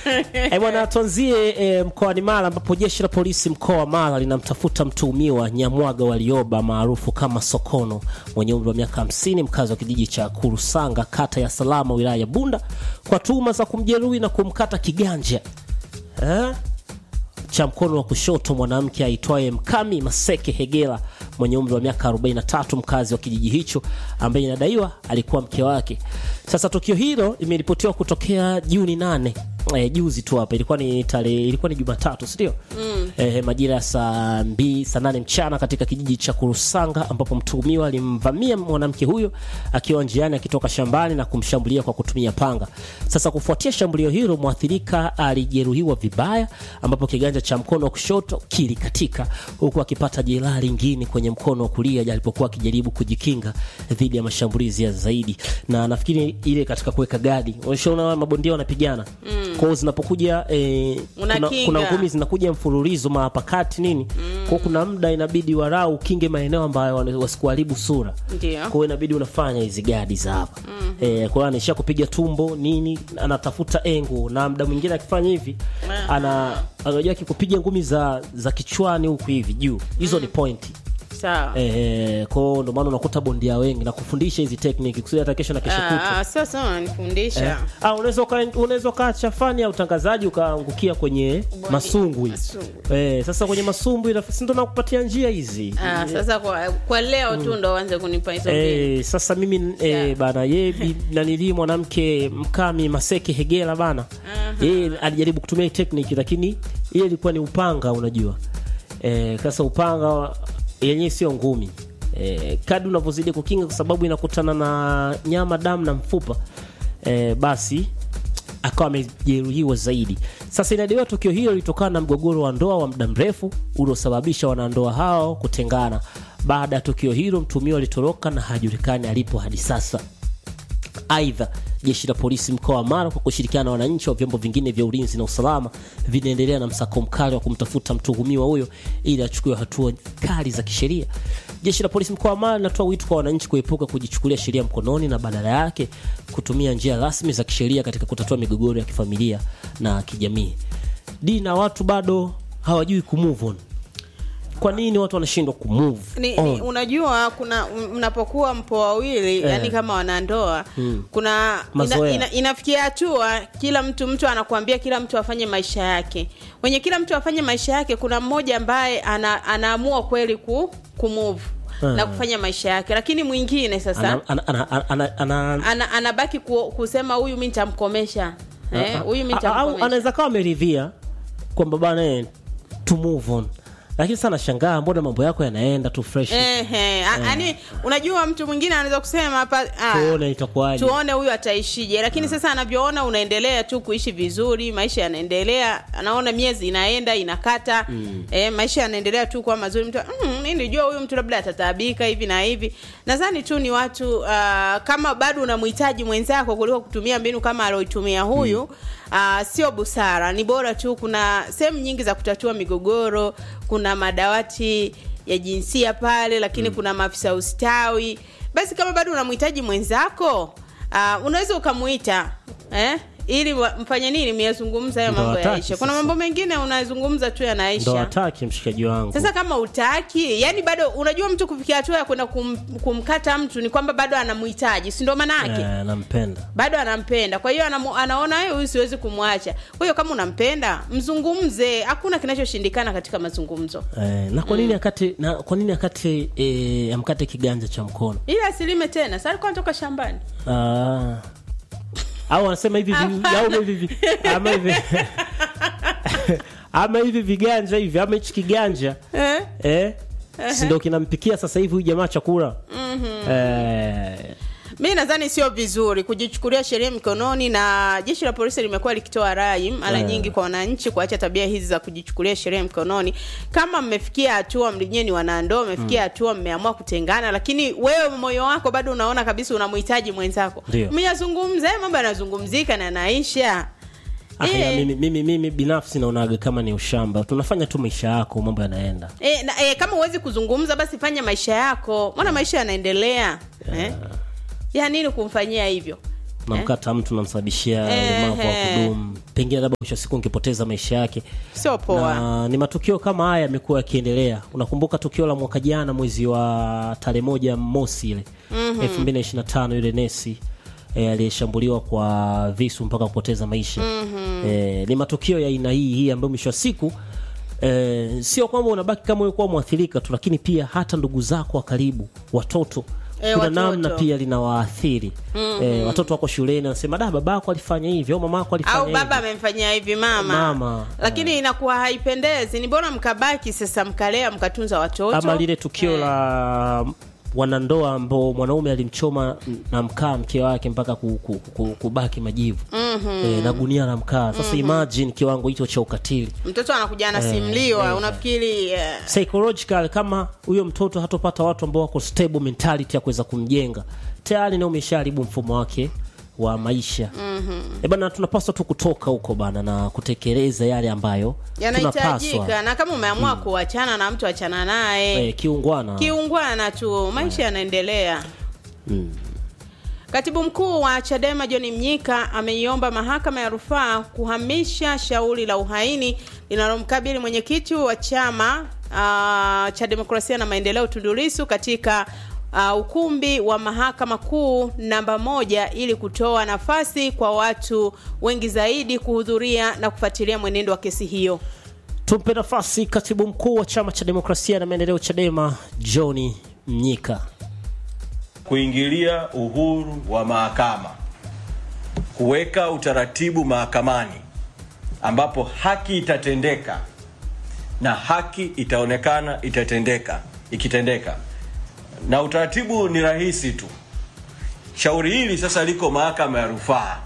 Eh, bwana tuanzie eh, mkoani Mara ambapo jeshi la polisi mkoa wa Mara linamtafuta mtuhumiwa Nyamwaga Walioba maarufu kama Sokono mwenye umri wa miaka 50 mkazi wa kijiji cha Kurusanga kata ya Salama wilaya ya Bunda kwa tuhuma za kumjeruhi na kumkata kiganja eh? cha mkono wa kushoto mwanamke aitwaye Mkami Maseke Hegela mwenye umri wa miaka 43 mkazi wa kijiji hicho ambaye inadaiwa alikuwa mke wake. Sasa tukio hilo limeripotiwa kutokea Juni nane eh, juzi tu hapa, ilikuwa ni tarehe, ilikuwa ni Jumatatu, si ndio? Mm. Eh, majira ya saa mbili saa nane mchana katika kijiji cha Kurusanga ambapo mtuhumiwa alimvamia mwanamke huyo akiwa njiani akitoka shambani na kumshambulia kwa kutumia panga. Sasa kufuatia shambulio hilo, mwathirika alijeruhiwa vibaya, ambapo kiganja cha mkono wa kushoto kilikatika huku akipata jeraha lingine kwenye mkono wa kulia alipokuwa akijaribu kujikinga dhidi ya mashambulizi ya zaidi. Na nafikiri ile katika kuweka gadi, unaona mabondia wanapigana mm. kwao zinapokuja eh, kuna, Unakinga. kuna ngumi zinakuja mfululizo mahapakati nini mm. kwao kuna muda inabidi warau ukinge maeneo ambayo wana- wasikuharibu sura Ndio. kwa hiyo inabidi unafanya hizi gadi za hapa mm eh, kwa hiyo anaishia kupiga tumbo nini anatafuta engo na muda mwingine akifanya hivi ana anajua akikupiga ngumi za za kichwani huku hivi juu hizo ni pointi Sawa. eh, kwa hiyo ndio maana unakuta bondia wengi na kufundisha hizi technique kusudi hata kesho na kesho kutwa Ah, sasa unanifundisha. Ah, unaweza uka- unaweza ukaacha fani ya utangazaji ukaangukia kwenye masumbwi Masumbwi. eh, sasa kwenye masumbwi na- si ndo nakupatia njia hizi Ah, sasa kwa, kwa leo tu ndo uanze kunipa hizo mbili. Eh, sasa mimi eh, Yeah. bana ye bi- nanili mwanamke mkami Maseke Hegela bana yeye alijaribu kutumia hii technique lakini ile ilikuwa ni upanga unajua eh, sasa upanga yenyewe sio ngumi eh, kadi unavyozidi kukinga kwa sababu inakutana na nyama damu na mfupa eh, basi akawa amejeruhiwa zaidi. Sasa inadaiwa tukio hilo lilitokana na mgogoro wa ndoa wa muda mrefu uliosababisha wanandoa hao kutengana. Baada ya tukio hilo, mtumiwa alitoroka na hajulikani alipo hadi sasa. Aidha, jeshi la polisi mkoa wa Mara kwa kushirikiana na wananchi wa vyombo vingine vya ulinzi na usalama vinaendelea na msako mkali wa kumtafuta mtuhumiwa huyo ili achukue hatua kali za kisheria. Jeshi la polisi mkoa wa Mara linatoa wito kwa wananchi kuepuka kujichukulia sheria mkononi na badala yake kutumia njia rasmi za kisheria katika kutatua migogoro ya kifamilia na kijamii. Di na watu bado hawajui kumove on. Kwa nini watu wanashindwa kumove ni, on? ni, unajua kuna m- mnapokuwa mpo wawili yani kama wanandoa kuna ina, Mazoea. ina, inafikia hatua kila mtu mtu anakuambia kila mtu afanye maisha yake wenye kila mtu afanye maisha yake kuna mmoja ambaye ana, anaamua kweli ku, kumove na kufanya maisha yake lakini mwingine sasa Ana- ana- ana- ana- ana- ana, anabaki ku, kusema huyu mi nitamkomesha Eh, huyu mi A- au nitamkomesha anaweza kawa ameridhia kwamba bana eh, to move on lakini sana shangaa mbona mambo yako yanaenda tu fresh Ehe, a- yani unajua mtu mwingine anaweza kusema hapa ah, tuone itakuwaje tuone huyu ataishije lakini sasa anavyoona unaendelea tu kuishi vizuri maisha yanaendelea anaona miezi inaenda inakata mm. e, maisha yanaendelea tu kuwa mazuri mtu mm, mi nilijua huyu mtu labda atataabika hivi na hivi nadhani tu ni watu uh, kama bado unamhitaji mwenzako kuliko kutumia mbinu kama alioitumia huyu mm. uh, sio busara ni bora tu kuna sehemu nyingi za kutatua migogoro kuna madawati ya jinsia pale lakini mm. kuna maafisa ustawi basi kama bado unamhitaji mwenzako uh, unaweza ukamuita eh? ili wa- mfanye nini myazungumza hayo Ndo mambo hataki yaisha kuna sasa. mambo mengine unazungumza tu ndo yanaisha hataki mshikaji wangu sasa kama utaki yani bado unajua mtu kufikia hatua ya kwenda kum, kumkata mtu ni kwamba bado anamhitaji si ndo maanake eh, nampenda bado anampenda kwa hiyo anamu, anaona "Eh, huyu siwezi kumwacha kwa hiyo kama unampenda mzungumze hakuna kinachoshindikana katika mazungumzo eh, na kwa nini akate na kwa nini akate eh, amkate kiganja cha mkono ili asilime tena sa alikuwa anatoka shambani ah. au wanasema hivi vi- au hivi vi- ama hivi ama hivi viganja hivi ama hichi kiganja eh? eh? si ndo kinampikia sasa hivi huyu jamaa chakula eh, mi nadhani sio vizuri kujichukulia sheria mikononi na jeshi la polisi limekuwa likitoa rai mara Yeah. nyingi kwa wananchi kuacha tabia hizi za kujichukulia sheria mikononi kama mmefikia hatua mlinyewe ni wanandoa mmefikia hatua mmeamua kutengana lakini wewe moyo wako bado unaona kabisa unamhitaji mwenzako Ndio. myazungumza eh, mambo yanazungumzika na yanaisha Ah, Eh. ya, mimi, mimi, mimi binafsi naonaga kama ni ushamba tunafanya tu maisha yako mambo yanaenda E, na, e, kama huwezi kuzungumza basi fanya maisha yako mwana maisha yanaendelea eh? ya nini kumfanyia hivyo namkata mtu namsababishia ulemavu wa Ehe. kudumu pengine labda mwisho wa siku ungepoteza maisha yake sio poa na ni matukio kama haya yamekuwa yakiendelea unakumbuka tukio la mwaka jana mwezi wa tarehe moja mosi ile elfu mbili na ishirini na tano yule nesi e, aliyeshambuliwa kwa visu mpaka kupoteza maisha e, ni matukio ya aina hii hii ambayo mwisho wa siku e, sio kwamba unabaki kama ulikuwa mwathirika tu lakini pia hata ndugu zako wa karibu watoto Eh, kuna watoto. namna pia linawaathiri e, watoto wako shuleni wanasema da babako alifanya hivi au mamako alifanya au hivi baba amemfanyia hivi mama, Mama, lakini inakuwa haipendezi ni bora mkabaki sasa mkalea mkatunza watoto ama lile tukio Eh. la wanandoa ambao mwanaume alimchoma na mkaa mke wake mpaka ku, ku, ku, kubaki majivu e, na gunia la mkaa sasa imagine kiwango hicho cha ukatili mtoto anakuja anasimliwa unafikiri eh, psychological kama huyo mtoto hatopata watu ambao wako stable mentality ya kuweza kumjenga tayari na umeshaharibu mfumo wake wa maisha mm-hmm. bana tunapaswa tu kutoka huko bana na kutekeleza yale ambayo tunapaswa yanahitajika na kama umeamua kuachana na mtu achana naye e, kiungwana kiungwana tu maisha yanaendelea katibu mkuu wa chadema john mnyika ameiomba mahakama ya rufaa kuhamisha shauri la uhaini linalomkabili mwenyekiti wa chama uh, cha demokrasia na maendeleo tundulisu katika uh, ukumbi wa mahakama kuu namba moja ili kutoa nafasi kwa watu wengi zaidi kuhudhuria na kufuatilia mwenendo wa kesi hiyo tumpe nafasi katibu mkuu wa chama cha demokrasia na maendeleo chadema john mnyika kuingilia uhuru wa mahakama, kuweka utaratibu mahakamani ambapo haki itatendeka na haki itaonekana itatendeka ikitendeka, na utaratibu ni rahisi tu. Shauri hili sasa liko mahakama ya rufaa.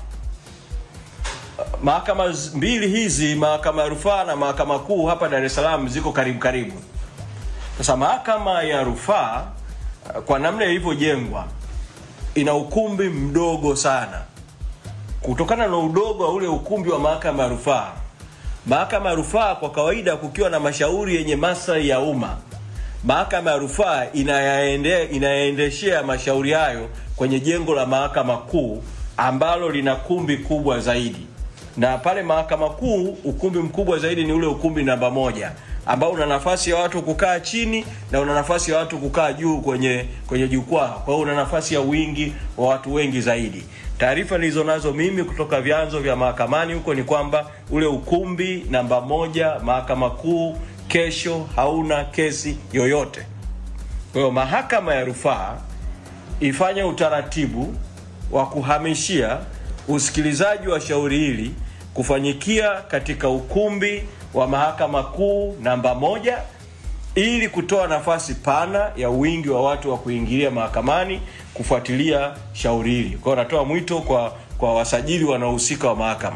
Mahakama z- mbili hizi, mahakama ya rufaa na mahakama kuu hapa Dar es Salaam, ziko karibu karibu. Sasa mahakama ya rufaa kwa namna ilivyojengwa ina ukumbi mdogo sana. Kutokana na udogo wa ule ukumbi wa mahakama ya rufaa, mahakama ya rufaa kwa kawaida, kukiwa na mashauri yenye maslahi ya umma, mahakama ya rufaa inayaende, inayaendeshea mashauri hayo kwenye jengo la mahakama kuu ambalo lina kumbi kubwa zaidi na pale mahakama kuu ukumbi mkubwa zaidi ni ule ukumbi namba moja ambao una nafasi ya watu kukaa chini na una nafasi ya watu kukaa juu kwenye kwenye jukwaa. Kwa hiyo una nafasi ya wingi wa watu wengi zaidi. Taarifa nilizo nazo mimi kutoka vyanzo vya mahakamani huko ni kwamba ule ukumbi namba moja mahakama kuu kesho hauna kesi yoyote. Kwa hiyo mahakama ya rufaa ifanye utaratibu wa kuhamishia usikilizaji wa shauri hili kufanyikia katika ukumbi wa mahakama kuu namba moja ili kutoa nafasi pana ya wingi wa watu wa kuingilia mahakamani kufuatilia shauri hili. Kwa hiyo natoa mwito kwa kwa wasajili wanaohusika wa mahakama,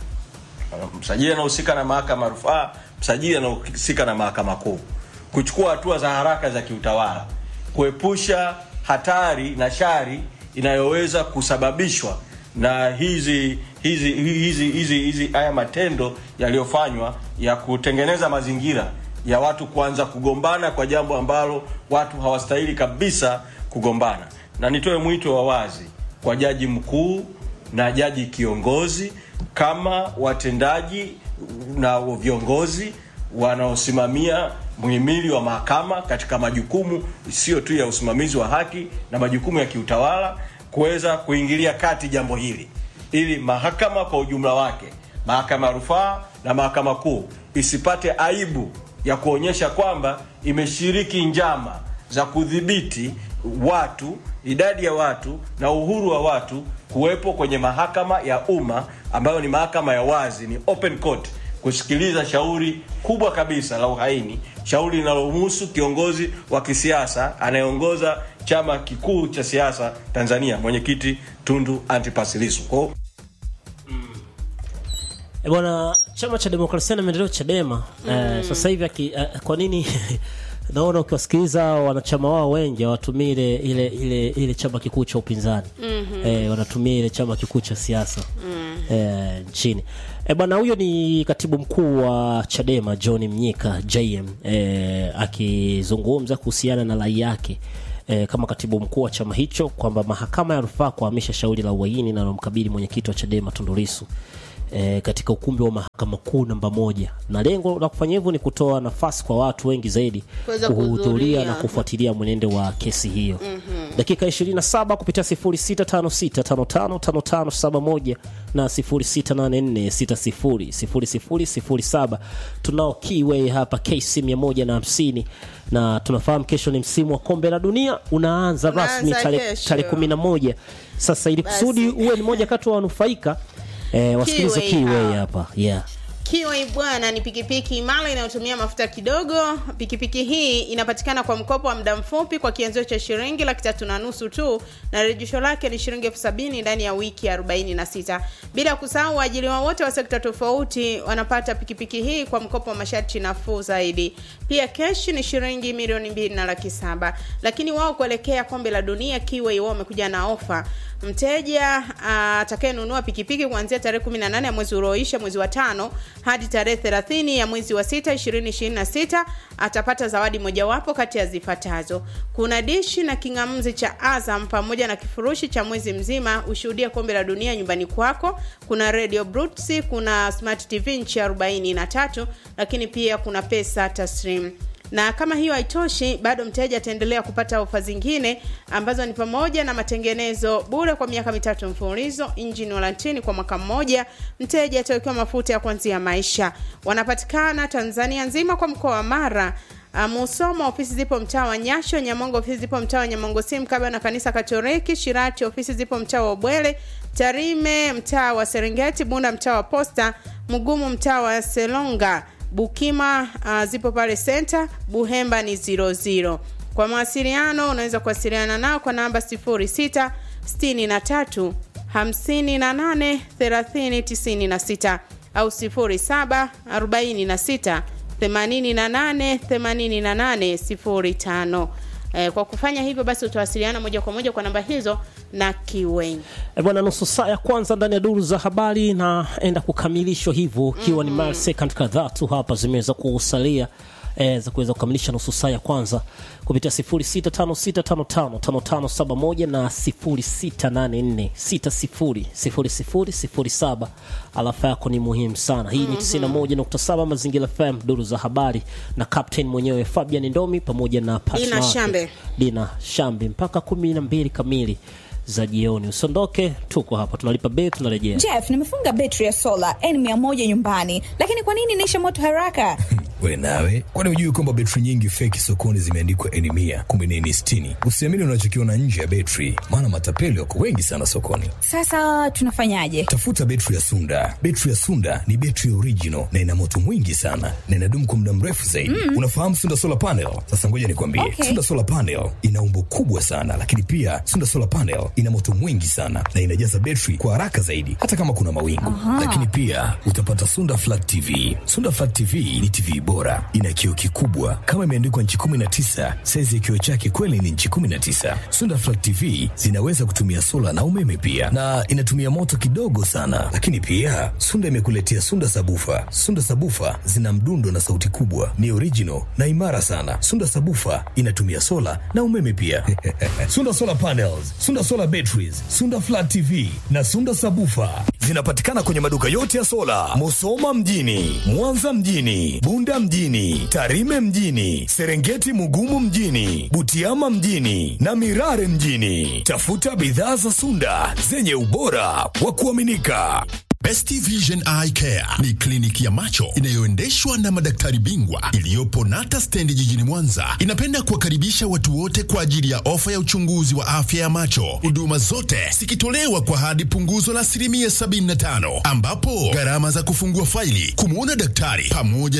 msajili anahusika na mahakama ya rufaa, msajili anahusika na mahakama kuu, kuchukua hatua za haraka za kiutawala kuepusha hatari na shari inayoweza kusababishwa na hizi hizi hizi hizi hizi haya matendo yaliyofanywa ya kutengeneza mazingira ya watu kuanza kugombana kwa jambo ambalo watu hawastahili kabisa kugombana. Na nitoe mwito wa wazi kwa jaji mkuu na jaji kiongozi kama watendaji na viongozi wanaosimamia muhimili wa mahakama katika majukumu sio tu ya usimamizi wa haki na majukumu ya kiutawala kuweza kuingilia kati jambo hili ili mahakama kwa ujumla wake, mahakama ya rufaa na mahakama kuu isipate aibu ya kuonyesha kwamba imeshiriki njama za kudhibiti watu, idadi ya watu na uhuru wa watu kuwepo kwenye mahakama ya umma ambayo ni mahakama ya wazi, ni open court kusikiliza shauri kubwa kabisa la uhaini, shauri linalomhusu kiongozi wa kisiasa anayeongoza chama kikuu cha siasa Tanzania, mwenyekiti Tundu Antipas Lissu. Kwa hiyo E bwana, chama cha demokrasia na maendeleo Chadema eh, sasa hivi aki- eh, kwa nini naona ukiwasikiliza wanachama wao wengi hawatumii ile ile ile ile chama kikuu cha upinzani eh, wanatumia ile chama kikuu cha siasa eh, nchini. E bwana, huyo ni katibu mkuu wa Chadema John Mnyika JM eh, akizungumza kuhusiana na rai yake eh, kama katibu mkuu wa chama hicho kwamba mahakama ya rufaa kuhamisha shauri la uhaini linalomkabili mwenyekiti wa Chadema Tundu Lissu eh, katika ukumbi wa mahakama kuu namba moja, na lengo la kufanya hivyo ni kutoa nafasi kwa watu wengi zaidi Kuweza kuhudhuria kuhudhuria. na kufuatilia mwenendo wa kesi hiyo. Dakika 27 kupitia 0656555571 na 0684600007 tunao Kiway hapa KC 150 na tunafahamu kesho ni msimu wa kombe la dunia unaanza Unaanza rasmi tarehe kesho. tarehe 11. Sasa ili kusudi uwe ni moja kati wa wanufaika eh, wasikilize Kiway Kiway hapa. hapa yeah. Kiway bwana ni pikipiki imara inayotumia mafuta kidogo. Pikipiki hii inapatikana kwa mkopo wa muda mfupi kwa kianzio cha shilingi laki tatu na nusu tu, na rejesho lake ni shilingi elfu sabini ndani ya wiki 46. Bila kusahau waajiriwa wote wa sekta tofauti wanapata pikipiki hii kwa mkopo wa masharti nafuu zaidi. Pia keshi ni shilingi milioni mbili na laki saba. Lakini wao kuelekea kombe la dunia, Kiway wao wamekuja na ofa mteja ah, atakayenunua pikipiki kuanzia tarehe 18 ya mwezi ulioisha mwezi wa tano hadi tarehe 30 ya mwezi wa sita 2026 atapata zawadi mojawapo kati ya zifuatazo: kuna dishi na kingamuzi cha Azam pamoja na kifurushi cha mwezi mzima ushuhudie kombe la dunia nyumbani kwako. Kuna radio Brutsi, kuna smart TV nchi 43, lakini pia kuna pesa taslim na kama hiyo haitoshi bado mteja ataendelea kupata ofa zingine ambazo ni pamoja na matengenezo bure kwa miaka mitatu mfululizo engine warranty kwa mwaka mmoja mteja atawekewa mafuta ya kuanzia maisha wanapatikana tanzania nzima kwa mkoa wa mara Uh, Musoma ofisi zipo mtaa wa Nyasho, Nyamongo ofisi zipo mtaa wa Nyamongo Sim kaba na kanisa Katoliki, Shirati ofisi zipo mtaa wa Bwele, Tarime mtaa wa Serengeti, Bunda mtaa wa Posta, Mugumu mtaa wa Selonga, Bukima uh, zipo pale center, Buhemba ni 00. Kwa mawasiliano unaweza kuwasiliana nao kwa namba 06 63 58 30 96 au 07 46 88 88 05. Eh, kwa kufanya hivyo basi utawasiliana moja kwa moja kwa namba hizo na Kiway. E bwana, nusu saa ya kwanza ndani ya duru za habari naenda kukamilishwa hivyo, ikiwa ni mara second kadhaa tu hapa zimeweza kusalia e, za kuweza kukamilisha nusu saa ya kwanza kupitia 0656555571 na 0684600007. Alafa yako ni muhimu sana. Hii ni 91.7 Mazingira FM, duru za habari na captain mwenyewe Fabian Ndomi pamoja na partner Dina wake, Shambe. Dina Shambi mpaka kumi na mbili kamili za jioni. Usiondoke, tuko hapa, tunalipa bei, tunarejea. Jeff, nimefunga betri ya sola N100 nyumbani, lakini kwa nini inaisha moto haraka? We nawe, kwani hujui kwamba betri nyingi feki sokoni zimeandikwa N mia kumbe ni N sitini? Usiamini unachokiona nje ya betri, maana matapeli wako wengi sana sokoni. Sasa tunafanyaje? Tafuta betri ya Sunda. Betri ya Sunda ni betri original na ina moto mwingi sana na inadumu kwa muda mrefu zaidi. Unafahamu Sunda solar panel? Sasa ngoja nikwambie, Okay. Sunda solar panel ina umbo kubwa sana, lakini pia Sunda solar panel ina moto mwingi sana na inajaza betri kwa haraka zaidi, hata kama kuna mawingu. Lakini pia utapata Sunda flat TV. Sunda flat TV ni TV bora, ina kioo kikubwa kama imeandikwa nchi 19. Saizi ya kioo chake kweli ni nchi 19. Sunda flat TV zinaweza kutumia sola na umeme pia, na inatumia moto kidogo sana. Lakini pia Sunda imekuletea Sunda sabufa. Sunda sabufa zina mdundo na sauti kubwa, ni original na imara sana. Sunda sabufa inatumia sola na umeme pia. Sunda solar panels, Sunda solar batteries, Sunda flat TV na Sunda sabufa zinapatikana kwenye maduka yote ya sola, Musoma mjini, Mwanza mjini, Bunda mjini, Tarime mjini, Serengeti Mugumu mjini, Butiama mjini na Mirare mjini. Tafuta bidhaa za Sunda zenye ubora wa kuaminika. Best Vision Eye Care ni kliniki ya macho inayoendeshwa na madaktari bingwa iliyopo Nata Stendi jijini Mwanza. Inapenda kuwakaribisha watu wote kwa ajili ya ofa ya uchunguzi wa afya ya macho, huduma zote zikitolewa kwa hadi punguzo la asilimia 75, ambapo gharama za kufungua faili, kumwona daktari pamoja